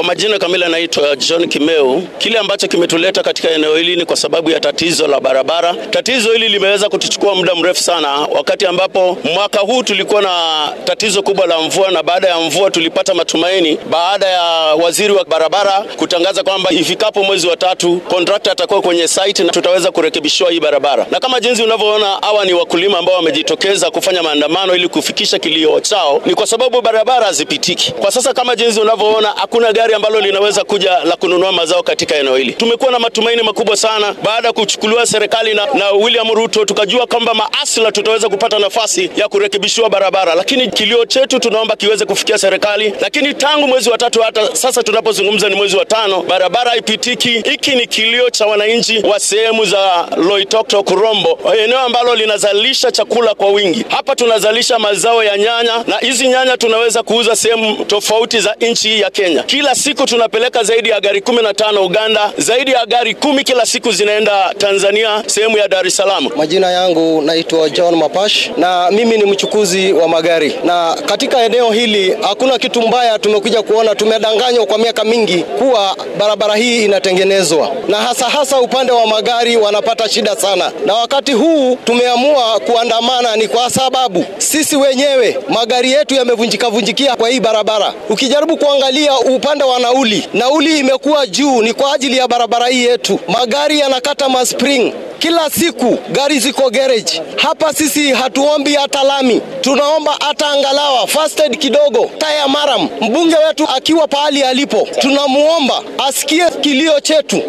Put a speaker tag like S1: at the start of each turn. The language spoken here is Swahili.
S1: Kwa majina kamili anaitwa John Kimeu. Kile ambacho kimetuleta katika eneo hili ni kwa sababu ya tatizo la barabara. Tatizo hili limeweza kutuchukua muda mrefu sana, wakati ambapo mwaka huu tulikuwa na tatizo kubwa la mvua, na baada ya mvua tulipata matumaini baada ya waziri wa barabara kutangaza kwamba ifikapo mwezi wa tatu kontrakta atakuwa kwenye site na tutaweza kurekebishiwa hii barabara. Na kama jinsi unavyoona, hawa ni wakulima ambao wamejitokeza kufanya maandamano ili kufikisha kilio chao, ni kwa sababu barabara hazipitiki kwa sasa. Kama jinsi unavyoona, hakuna gari ambalo linaweza kuja la kununua mazao katika eneo hili. Tumekuwa na matumaini makubwa sana baada ya kuchukuliwa serikali na, na William Ruto, tukajua kwamba maasla tutaweza kupata nafasi ya kurekebishiwa barabara, lakini kilio chetu tunaomba kiweze kufikia serikali. Lakini tangu mwezi wa tatu hata sasa tunapozungumza ni mwezi wa tano, barabara haipitiki. Hiki ni kilio cha wananchi wa sehemu za Loitoktok, Rombo, eneo ambalo linazalisha chakula kwa wingi. Hapa tunazalisha mazao ya nyanya, na hizi nyanya tunaweza kuuza sehemu tofauti za nchi ya Kenya. Kila siku tunapeleka zaidi ya gari kumi na tano Uganda, zaidi ya gari kumi kila siku zinaenda Tanzania, sehemu ya Dar es Salaam.
S2: Majina yangu naitwa John Mapash na mimi ni mchukuzi wa magari, na katika eneo hili hakuna kitu mbaya tumekuja kuona. Tumedanganywa kwa miaka mingi kuwa barabara hii inatengenezwa, na hasa hasa upande wa magari wanapata shida sana, na wakati huu tumeamua kuandamana ni kwa sababu sisi wenyewe magari yetu yamevunjika vunjikia kwa hii barabara. Ukijaribu kuangalia upande wa nauli, nauli imekuwa juu, ni kwa ajili ya barabara hii yetu. Magari yanakata maspring kila siku gari ziko garage hapa. Sisi hatuombi hata lami, tunaomba hata angalawa first aid kidogo, taya maram. Mbunge wetu akiwa pahali alipo, tunamuomba asikie kilio chetu.